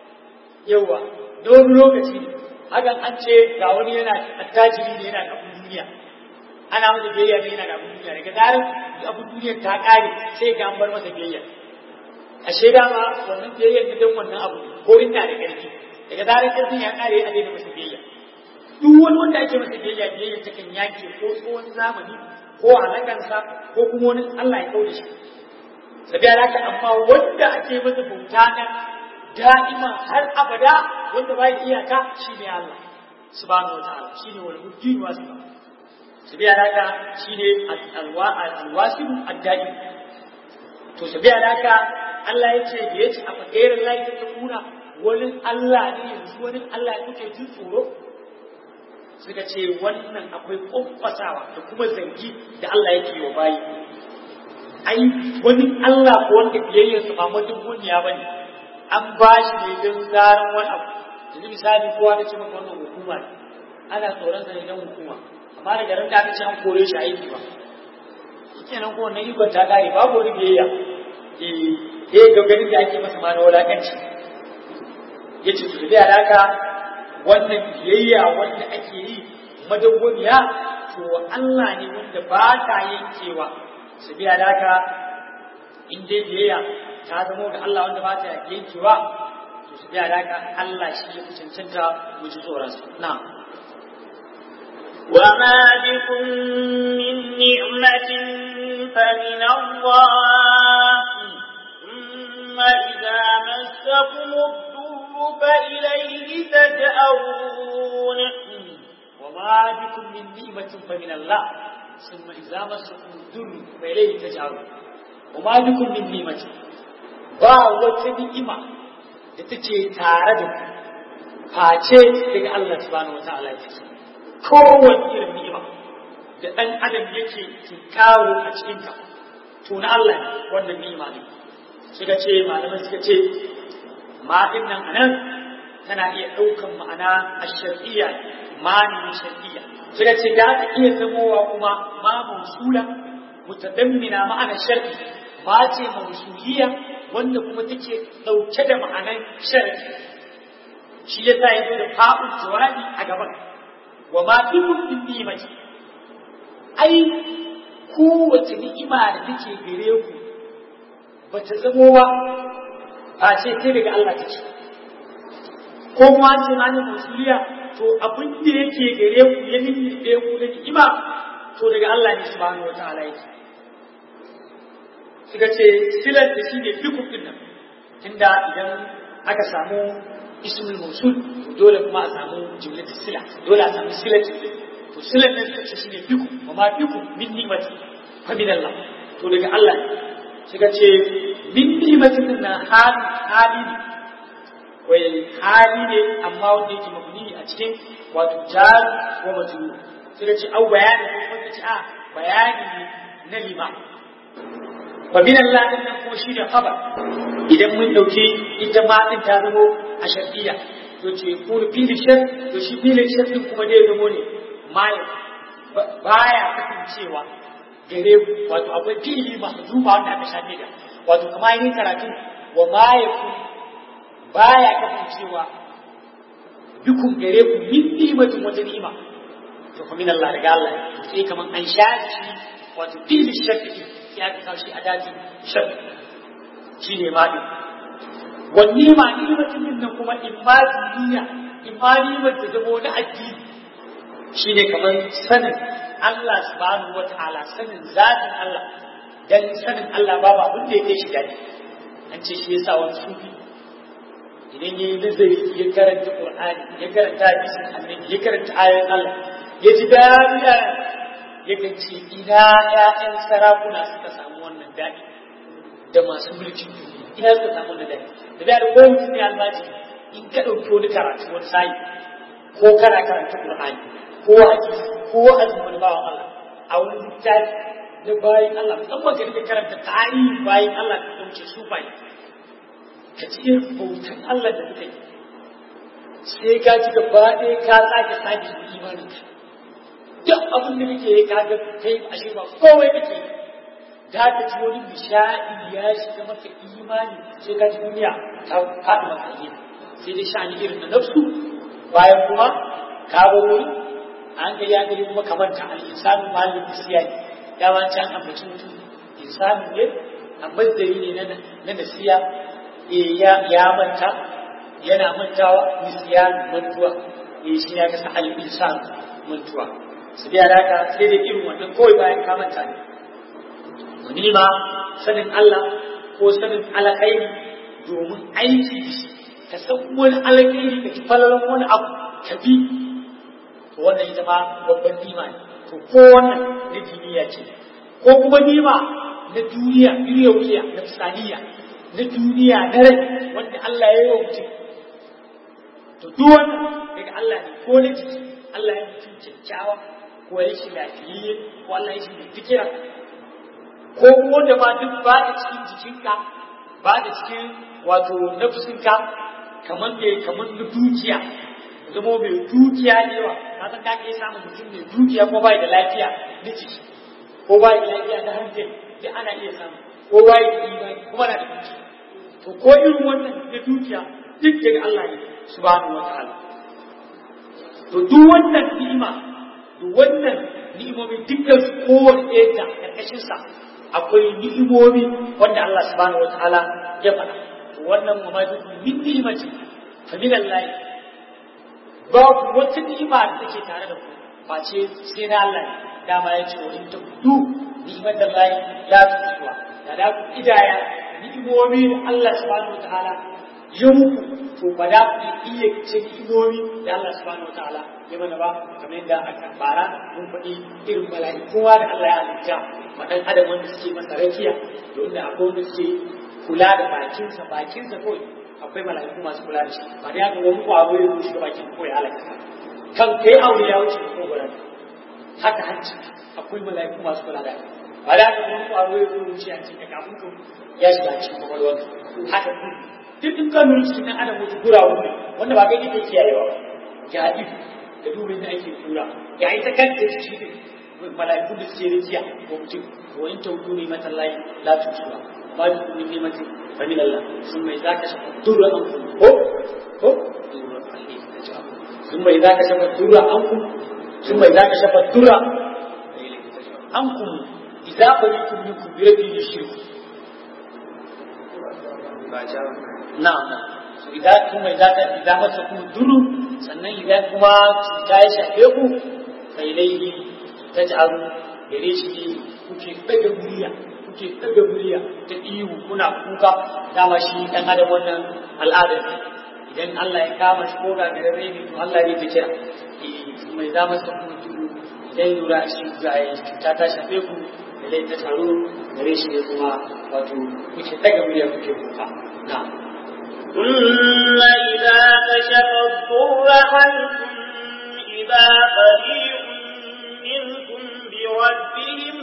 yawa da wani lokaci ne hakan an ce ga wani yana attajiri ne yana da abin duniya ana masa biyayya ne yana da abin duniya daga zarar abin duniya ta ƙare sai ga an bar masa biyayya a shaida ma wannan biyayyar da don wannan abu ko ina da ƙarfi daga zarar ƙarfin ya ƙare yana daina masa biyayya duk wani wanda ake masa biyayya biyayya ta kan yake ko tsohon zamani ko halakansa ko kuma wani Allah ya kauda shi sabiya da haka amma wanda ake masa bauta na da'ima har abada wanda bai iyaka shine Allah subhanahu wataala shine wal hujjin wasu sabiya da haka shine alwa alwasil ad-da'im to sabiya da haka Allah ya ce da yace a fadirin lahi ta kuna wani Allah ne yanzu wani Allah kuke jin tsoro suka ce wannan akwai ƙwaƙwasawa da kuma zargi da Allah yake yi wa bayi ai wani Allah ko wanda biyayyarsa ba mutum duniya ba ne an ba shi ne don zaran wani abu yanzu misali kowa ta ce maka wannan hukuma ne ana tsoron sa ne don hukuma amma daga ran da aka ce an kore shi aiki ba kenan ko wannan ikon ta kare babu wani biyayya eh eh ga ganin da ake masa ma na wulakanci yace su da alaka wannan biyayya wanda ake yi madawwamiya to Allah ne wanda ba ta yankewa su biya da haka in dai biyayya ta zama ga Allah wanda ba ta yankewa to su biya da haka Allah shi ya fi cancanta mu ji tsoron su na'am وما بكم من نعمة فمن الله ثم إذا مسكم الضر فإليه تجأرون وما بكم من نعمة فمن الله summa idza masakum durru fa ilayhi taj'alun wa ma bikum min ni'mati ba wata ni'ima da take tare da ku face daga Allah subhanahu wataala ya ce kowace irin ni'ima da ɗan adam yake kawo a cikinka to na Allah ne wannan ni'ima ne suka ce malaman suka ce ma din nan anan tana iya ɗaukan ma'ana a shar'iyya ma ne shar'iyya suka ce da ta iya zamowa kuma ma mausula mutadammina ma'ana shar'i ma ce mausuliyya wanda kuma take ɗauke da ma'anan shar'i shi yasa ya zo da fa'ul jawabi a gaban wa ma bikum min ni'mati ai kowace ni'ima da take gare ku ba ta zamo ba a ce kai daga Allah take ko kuma ce ma ne musuliya to abin da yake gare ku ya nimmiɗe ku da ni'ima to daga Allah ne subhanahu wataala yake suka ce silar da shi ne dukkan din nan tunda idan aka samu ismul mausul dole kuma a samu jumlatul sila dole a samu silatul to silan nan suka ce shine biku wa ma biku min ni'mati fa min Allah to daga Allah suka ce min ni'matin na hali hali ne wai hali ne amma wanda yake mabni a cikin wato jar ko majrur suka ce au bayani ko kuma ce a bayani ne na lima fa min Allah din nan kuma shi da khabar idan mun dauke ita ma din ta zamo a shar'iyya to ce ko fili shar to shi fili shar din kuma dai zamo ne maya baya kasancewa gare ku wato akwai fili masu duba wanda aka shafe da wato kama yin karatu wa maya ku baya kasancewa dukun gare ku min nimatin wata nima to kuma min Allah daga Allah sai kaman an shafi wato fili shafi sai aka kawo shi a daji shafi shi ne ma din wanne ma nimatin nan kuma imma duniya imma nimar ta zama wani addini shi ne kamar sanin Allah subhanahu wa ta'ala sanin zatin Allah dan sanin Allah babu abin da ya kai shi daɗi an ce shi yasa wani sufi idan ya yi nazari ya karanta Qur'ani ya karanta hadisin annabi ya karanta ayoyin Allah ya ji daɗi ya kan ce ina ƴaƴan sarakuna suka samu wannan daɗi da masu mulkin duniya ina suka samu wannan daɗi da da ko mutum ne albaji in ka ɗauki wani karatu wani sayi ko kana karanta Qur'ani ko hadisi ko wa'azin wani bawan Allah a wani littafi na bayan Allah musamman ka rika karanta tarihin bayan Allah ka dauke su bai ka ci irin bautan Allah da suka yi sai ka ji gaba ɗaya ka tsage tsage da imanin ka duk abin da kake yi ka ga kai ashe ba komai kake da ka ji wani nishaɗi ya shiga maka imani sai ka ji duniya ta faɗi maka yi sai dai sha'ani irin na nafsu bayan kuma ka ba wuri an ga ya gari kuma kamar ta al-insanu mahallin nisiyani dama can ambaci mutum insanu ne ambazdari ne na nasiya ya manta yana mantawa nisiyan mantuwa shi ya kasa al-insan mantuwa su da haka sai da irin wannan kawai bayan ka manta ne wani ma sanin Allah ko sanin alƙairi domin aiki ka san wani alƙairi ka ci falalan wani abu ka bi to wannan ita ma babban nima ne to ko wannan na duniya ce ko kuma nima na duniya duniya wuya na fisaniya na duniya na rai wanda Allah ya yi wa mutum to duk wannan daga Allah ne ko na jiki Allah ya mutum kyakkyawa ko ya shi lafiyayye ko Allah ya shi da fikira ko kuma wanda ma duk ba da cikin jikinka ba da cikin wato nafsinka kamar da kamar na dukiya zama mai dukiya ne wa ka san ka iya samun mutum mai dukiya ko bai da lafiya na jiki ko bai da lafiya na hankali da ana iya samu ko bai da imani kuma na da dukiya to ko irin wannan na dukiya duk daga Allah ne subhanahu wa ta'ala to duk wannan ni'ima duk wannan ni'imomi dukkan su kowane ɗaya da karkashin sa akwai ni'imomi wanda Allah subhanahu wa ta'ala ya faɗa to wannan ma min ni'imati fa min Allah babu wata ni'ima da take tare da ku face sai na Allah ne dama ya ce wa in ta kudu ni'imar da Allah la tusuwa da da ku idaya ni'imomi da Allah subhanahu wataala ya muku to ba da ku iya cin imomi da Allah subhanahu wataala ya mana ba kamar yadda aka bara mun faɗi irin mala'ikuwa da Allah ya halitta madan adam wanda suke masa rakiya da wanda akwai wanda suke kula da bakinsa bakinsa kawai akwai mala'iku masu kula da shi ba da ya ga wani kwaro ya shiga bakin kawai halaka kan kai aure ya wuce ko gudan haka hanci akwai mala'iku masu kula da shi ba da ga wani kwaro ya wuce a cikin kafin ka ya shiga cikin kwakwalwar haka duk in kan nuna cikin adam wata kura wuri wanda ba kai kake kiyayewa ga ido da dubin da ake kura ga ita kanta ciki ne mala'iku da suke rikiya ko mutum wa in taudu ne matallahi la tujuba ba da kuma ne mace fa min Allah sun mai zaka shafa durra an ko ko sun mai zaka shafa durra an ku sun mai zaka shafa durra an ku idza barikum minkum bi rabbi yushriku na'am idan kuma idan ka idan masa ku duru sannan idan kuma ta ya shafe ku sai laihi ta jaru gare shi kuke daga murya kuke daga murya ta ihu kuna kuka dama shi dan adam wannan al'adar idan Allah ya kama shi ko ga gare ne to Allah ne ta kira mai za masa ku duru idan lura shi ga cuta ta shafe ku da lai ta taru gare shi ne kuma wato kuke daga murya kuke kuka na'am ثم إذا كشف الضر عنكم إذا فريق منكم بربهم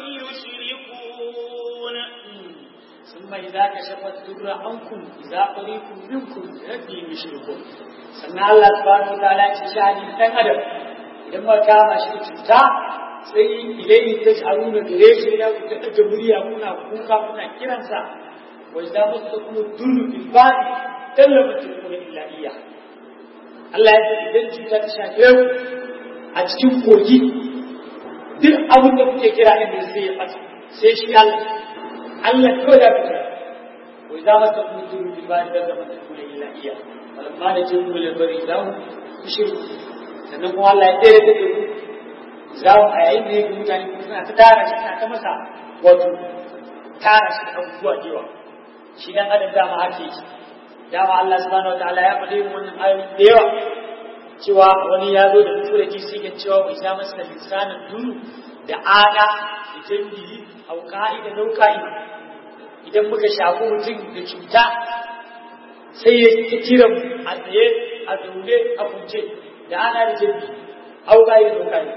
يشركون ثم إذا كشف الضر عنكم إذا فريق منكم بربهم يشركون sannan Allah subhanahu wa ta'ala ya shani dan adam idan ma kama shi cuta sai idan ta sharu da gare shi ya ku daga murya kuna kuka kuna kiransa wa idza masakum durru bil badi tallaba tukuna illa iya Allah ya ce idan cuta ta shafe ku a cikin kogi duk abin da kuke kira inda sai ya fata sai shi Allah Allah kawai da kuke wa idza masakum durru bil badi tallaba tukuna illa iya falamma da ce kuma labari za mu shiru sannan kuma Allah ya tsere da ku za mu a yayin da yake mutane kuma suna ta tara shi suna ta masa wato tara shi abubuwa da yawa shi dan adam dama hake shi dama Allah subhanahu wataala ya faɗi wannan ayoyi da yawa cewa wani ya zo da tura ji sai ga cewa bai sha masa lisanin duru da ada da jambi au ka'ida nauka'i idan muka shafi mutum da cuta sai ya ci kira a tsaye a zaune a kunce da ana da jirgi auka da doka ne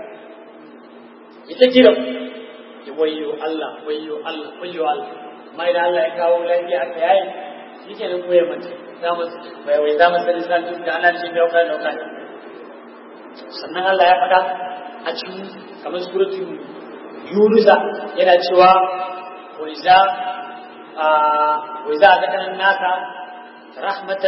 ya ta kira ya wayo Allah wayo Allah wayo Allah amma idan Allah ya kawo lafiya aka yayi shi ke nan koya mace za mu bai wai za mu sani san duk da ana da jirgi auka da doka ne sannan Allah ya faɗa a cikin kamar suratul yunusa yana cewa wa iza wa iza zakana nasa رحمة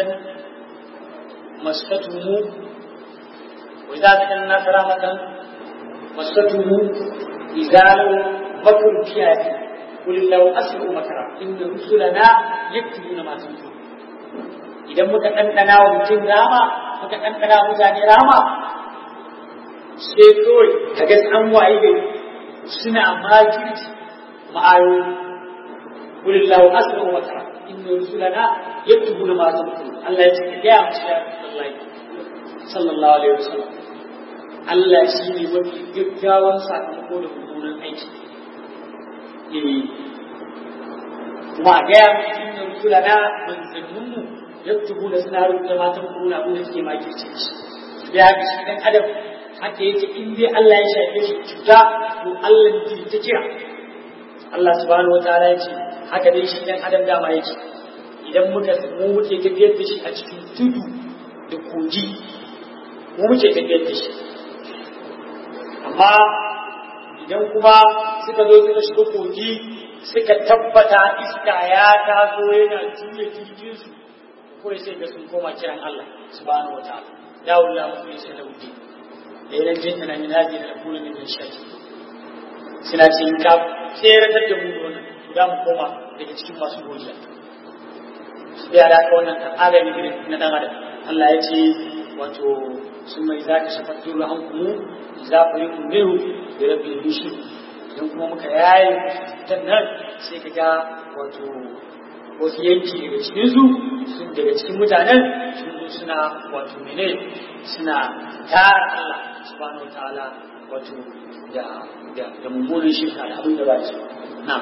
مستهم وإذا ذكر الناس رحمة مستهم إذا لو مكر كياد قل لو أسروا مكرا إن رسلنا يكتبون ما تنفون idan muka ɗanɗana wa mutum rama muka ɗanɗana wa mutane rama sai kawai ka ga an waye gari suna makirci ma'ayoyi kulillahu asru wa tara inna rusulana yaktubuna ma tamkun Allah ya ce ka gaya musu ya Rasulullahi sallallahu alaihi wasallam Allah shi ne mafi gaggawan sakamako da mummunan aiki eh kuma a gaya musu inna rusulana manzanninmu yaktubuna suna rubuta ma tamkun abin da suke makirce shi ya ga shi dan adam haka yake in dai Allah ya shafe shi cuta to Allah ne ta kira Allah subhanahu wa ta'ala ya ce haka dai shi dan adam dama yake idan muka mu muke tafiyar da shi a cikin tudu da kogi mu muke tafiyar da shi amma idan kuma suka zo suka shiga kogi suka tabbata iska ya taso yana juya jirgin su kawai sai ga sun koma kiran Allah subhanahu wa ta'ala ya wulla mu ne sai da wuce da yana jin tana min hadi da kullu min shaki suna ce ka tseratar da mu wannan za mu koma daga cikin masu godiya sai ya daga wannan kan agami irin na dan adam Allah ya ce wato sun mai za ka shafa turu an kumu za ku yi kumeru da rabin bishi idan kuma muka yaye ta nan sai ka ga wato wasu yanki daga cikin su sun daga cikin mutanen sun zo suna wato mene suna tara Allah subhanahu wa ta'ala wato da da da mummunan shirka da abin da ba shi na'am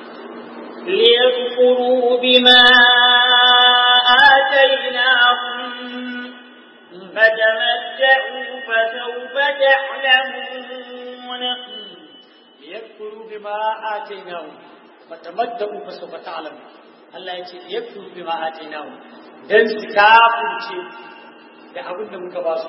ليكفروا بما آتيناهم فتمتعوا فسوف تعلمون ليكفروا بما آتيناهم فتمتعوا فسوف تعلمون Allah ya ce liyakfuru bima atainahum dan su kafirce da abin da muka ba su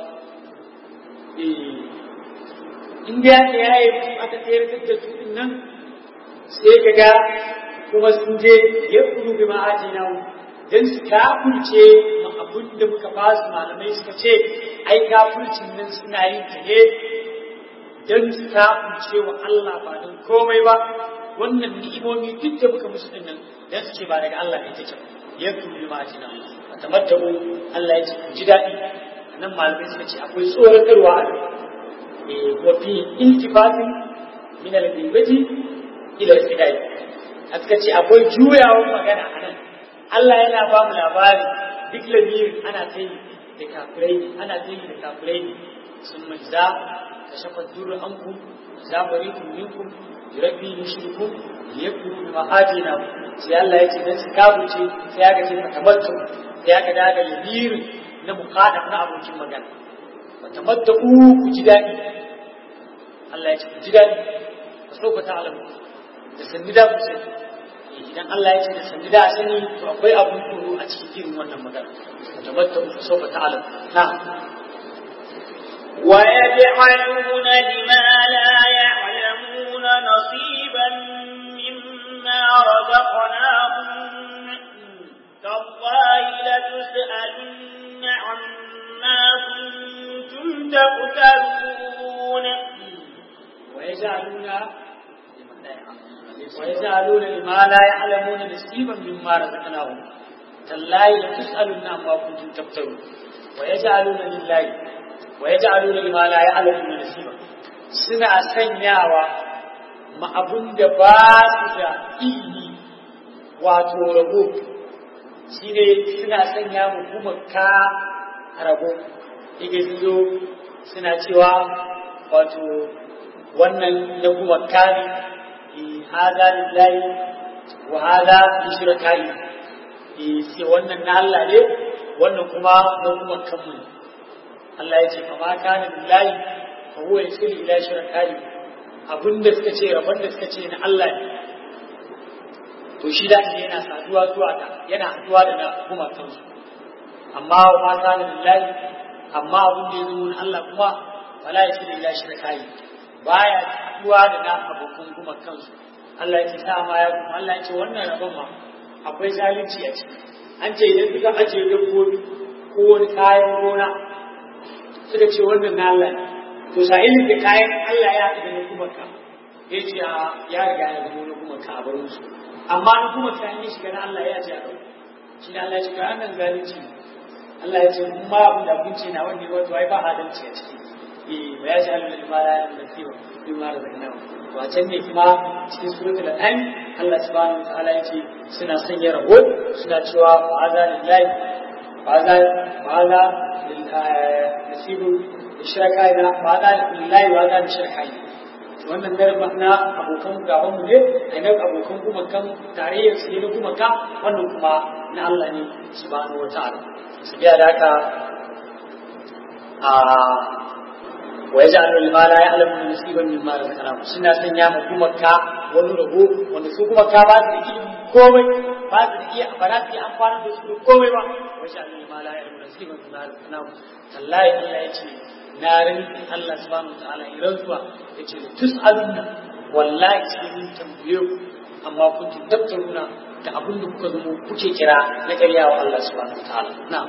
eh in da ya yi aka tsere da su din nan sai kaga kuma sun je yakfuru bima atainahum dan su kafirce ma abin da muka ba su malamai suka ce ai kafircin nan suna yin ta ne dan su kafirce wa Allah ba don komai ba wannan ni'imomi duk da muka musu din nan dan su ce ba daga Allah ne take yakun bi ma ajina tamattabu Allah ya ce ku ji dadi nan malamai suka ce akwai tsoratarwa eh wa fi iltifatin min al-ghibati ila al-fidai aka ce akwai juyawar magana anan Allah yana ba mu labari duk lamirin ana kai da kafirai ana kai da kafirai sun majza kashafa duru ankum za barikum minkum rabbi yushriku yakuru bima atina sai Allah ya ce dan su kabuce sai aka ce fatamattu sai aka daga yamirin na muqaddam na abokin magana fatamattu ku ji dadi Allah ya ce ku ji dadi ku so ku ta'alamu da sanni da ku sai idan Allah ya ce da sanni da sani to akwai abun tsoro a cikin irin wannan magana fatamattu ku so ku ta'alamu na'am ويجعلون لما لا يعلمون نصيبا مما رزقناهم تالله لتسألن عما كنتم تفترون ويجعلون ويجعلون لما لا يعلمون نصيبا مما رزقناهم تالله لتسألن عما كنتم تفترون ويجعلون لله wa ya ja'aluna lima la ya'lamu nasiba suna sanyawa ma abun da ba su da ilimi wato rabo shine suna sanya mu kuma ka rabo yake zo suna cewa wato wannan na kuma ka ne hada lillahi wa hada li shirkai sai wannan na Allah ne wannan kuma na kuma kanmu ne Allah ya ce fa ma kana billahi fa huwa yasil ila shirkai abinda suka ce rabon da suka ce na Allah ne to shi da shi yana saduwa zuwa ta yana haduwa da na kuma kansu amma wa ma kana billahi amma abin da ya zo na Allah kuma wala yasil ila shirkai baya haduwa da na abokan kuma kansu Allah ya ce sa ma ya kuma Allah ya ce wannan rabon ma akwai zalunci a ciki an ce idan suka ajiye dabbobi ko wani kayan gona suka ce wannan na Allah ne to sa'ilin da kayan Allah ya haɗu da na kuma ka ya ce ya riga ya zama na kuma ka a bar musu amma na kuma ka yi shiga na Allah ya ce a ɗau shi ne Allah ya ce ga nan zalunci Allah ya ce in ma abin da abinci na wanda wato ai ba adalci a ciki eh ba ya ce Allah da ma ya da kiwa bi ma da zakana wacan ne kuma cikin suratul an'am Allah subhanahu wa ta'ala ya ce suna sanya rabo suna cewa ba'ada lillahi ba'ada ba'ada نسيب الشركاء وهذا لله وهذا للشركاء wannan darba na abokan gaban mu ne a nan abokan kuma kan tarayyar su ne na kuma ka wannan kuma na Allah ne subhanahu wa ta'ala su biya da haka a wa yaj'alu lima la ya'lamu nasiban mimma razaqnahu suna sanya mu kuma ka wani rabo wanda su kuma ka ba su da ilimi komai ba su da iya ba za su iya amfani da su komai ba wa yaj'alu lima la ya'lamu nasiban mimma razaqnahu tallahi Allah ya ce na rinki Allah subhanahu wa ta'ala ya rantsuwa ya ce tus'alunna wallahi sai mun tambaye ku amma kun tattaruna da abin da kuka zama kuke kira na ƙarya wa Allah subhanahu wa ta'ala na'am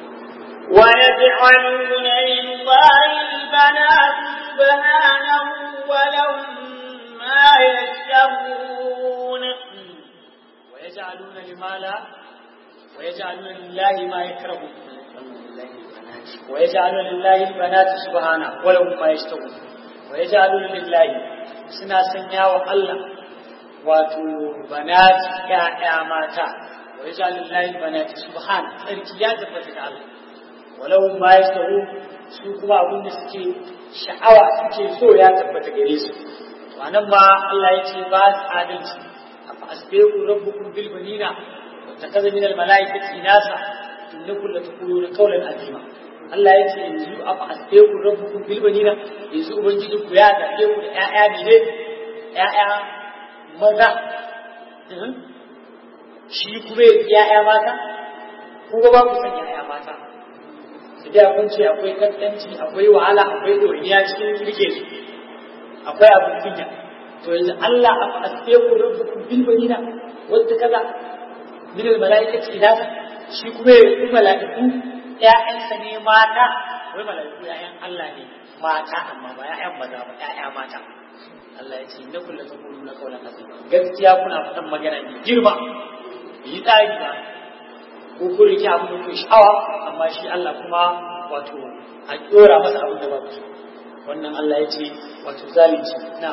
ويجعلون لله البنات سبحانه ولهم ما يشتهون ويجعلون لما لا ويجعلون لله ما يكرهون ويجعلون لله البنات سبحانه ولهم ما يشتهون ويجعلون لله سنا سنيا الله wato banat ya'ya mata wa yaj'alu lillahi banati subhan sarki ya tabbata ga Allah walau ma yasahu su kuma abin da suke sha'awa suke so ya tabbata gare su to anan ma Allah ya ce ba su adalci afa asbiqu rabbukum bil banina wa takaza min al malaikati inasa innakum lataquluna qawlan azima Allah ya ce yanzu afa asbiqu rabbukum bil banina yanzu ubangiji ku ya zabe ku da ƴaƴa ne ƴaƴa maza shi kuma ƴaƴa mata kuma ba ku san ƴaƴa mata da kun ce akwai kaskanci akwai wahala akwai ɗoriya cikin rike su akwai abin kunya to yanzu Allah a asbiqu rabbukum bil banina wanda kaza min al malaikati idasa shi kuma ya yi mala'iku ƴaƴansa ne mata wai mala'iku ƴaƴan Allah ne mata amma ba ƴaƴan maza ba ƴaƴa mata Allah ya ce inna kullu taquluna qawlan azima gaskiya kuna faɗan magana ne girma yi tsari ba ko kun rike abin da ku sha'awa amma shi Allah kuma wato a dora masa abin da ba ku wannan Allah ya ce wato zalunci na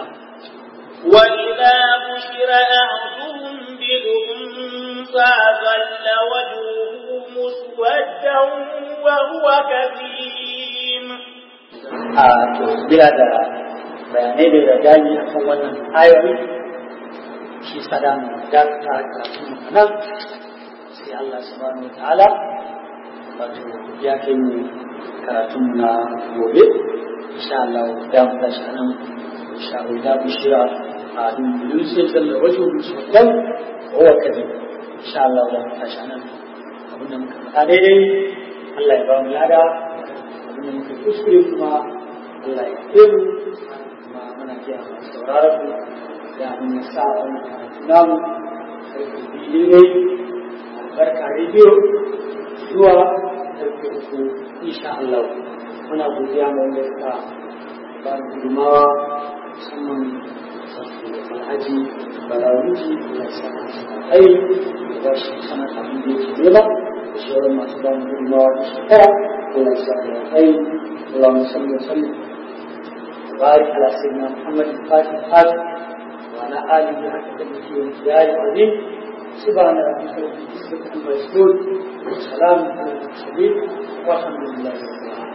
وإذا بشر أحدهم بالأنثى ظل وجهه مسودا وهو كظيم a to bila da bayanai da da gani a kan wannan ayoyi shi sada mu da ta karatu nan sai Allah subhanahu wataala wato ya kai mu karatu na gobe insha Allah da mu tashi nan insha Allah da bishira a dukkan sai da wajen musulman wa kadi insha Allah da mu tashi nan abin da muka faɗa daidai Allah ya ba mu lada abin da muka kuskure kuma Allah ya kemu kuma muna kiya masu sauraron mu da mun ya sa wani karatu namu karfe biyu ne albarka rediyo zuwa karfe uku insha Allah muna godiya ma wanda suka ba da gudunmawa musamman alhaji balawuji da sana ai da ba shi sana abin da yake nema da shawarar masu ba mu gudunmawa da shekara Allah ya sa da ai اللهم صل وسلم وبارك على سيدنا محمد الفاتح الخاتم وعلى اله حق قدره وامتداد العظيم سبحان ربك رب العزه عما يصفون وسلام على المرسلين والحمد لله رب العالمين